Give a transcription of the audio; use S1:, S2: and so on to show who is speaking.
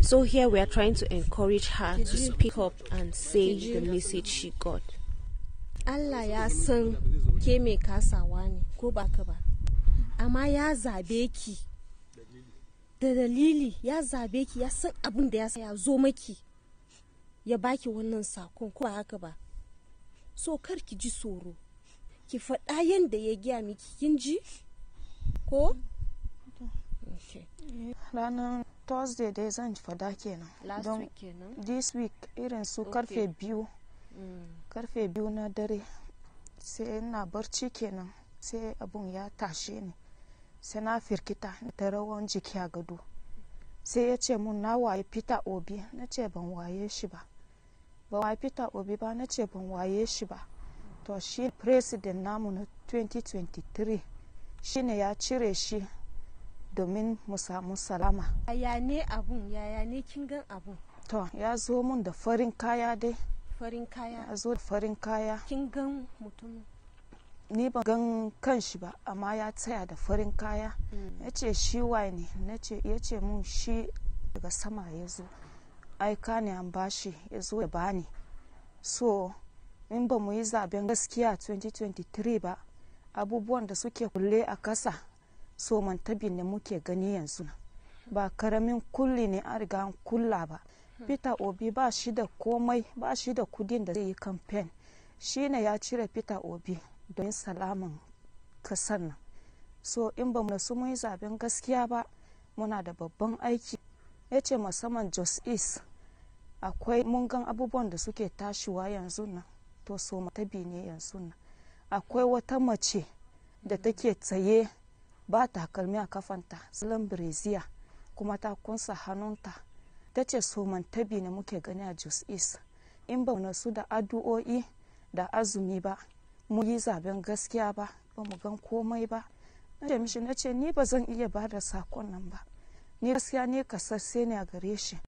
S1: So here we are trying to encourage her to speak up and say the message she got.
S2: Allah ya san ke mai kasawa ne ko ba ka ba amma ya zabe ki da dalili ya zabe ki ya san abin da ya sa ya zo maki ya baki wannan sakon ko ba haka ba so kar ki ji tsoro ki faɗa yadda ya gya miki kin ji ko okay.
S3: ranar thursday dai zan fada kenan
S1: last
S3: don
S1: week kenan
S3: this week irin su
S1: Okay.
S3: karfe biyu
S1: mm.
S3: karfe biyu na dare sai ina barci kenan sai abun ya tashe ni sai na firkita da rawan jiki a gado sai ya ce mun na waye peter obi na ce ban waye shi ba ba waye peter obi ba na ce ban waye shi ba to shi president namu na 2023 shine ya cire shi domin mu samu salama
S2: yaya ne abun yaya ne kin gan abun
S3: to ya zo mun da farin kaya dai
S2: farin kaya
S3: ya zo da farin kaya
S2: kin gan mutum
S3: ni ban gan kan shi ba amma ya tsaya da farin kaya ya ce shi waye ne na ce ya ce mun shi daga sama ya zo aika ne an bashi ya zo ya bani so in ba mu yi zaben gaskiya 2023 ba abubuwan da suke kulle a kasa so mantabi ne muke gani yanzu ba karamin kulli ne an riga an kulla ba peter obi ba shi da komai ba shi da kudin da zai yi kamfen shi ne ya cire peter obi don salaman kasan nan so in ba mu su mun yi zaben gaskiya ba muna da babban aiki ya ce musamman jos east akwai mun gan abubuwan da suke tashiwa yanzu nan to so matabi ne yanzu nan akwai wata mace da take tsaye ba takalmi a kafanta salon breziya kuma ta kunsa hannunta ta ce so mantabi ne muke gani a jos east in ba mu su da addu'o'i da azumi ba mu yi zaben gaskiya ba ba mu gan komai ba na ce mishi na ce ni ba zan iya ba da sakon nan ba ni gaskiya ne kasasse ne a gare shi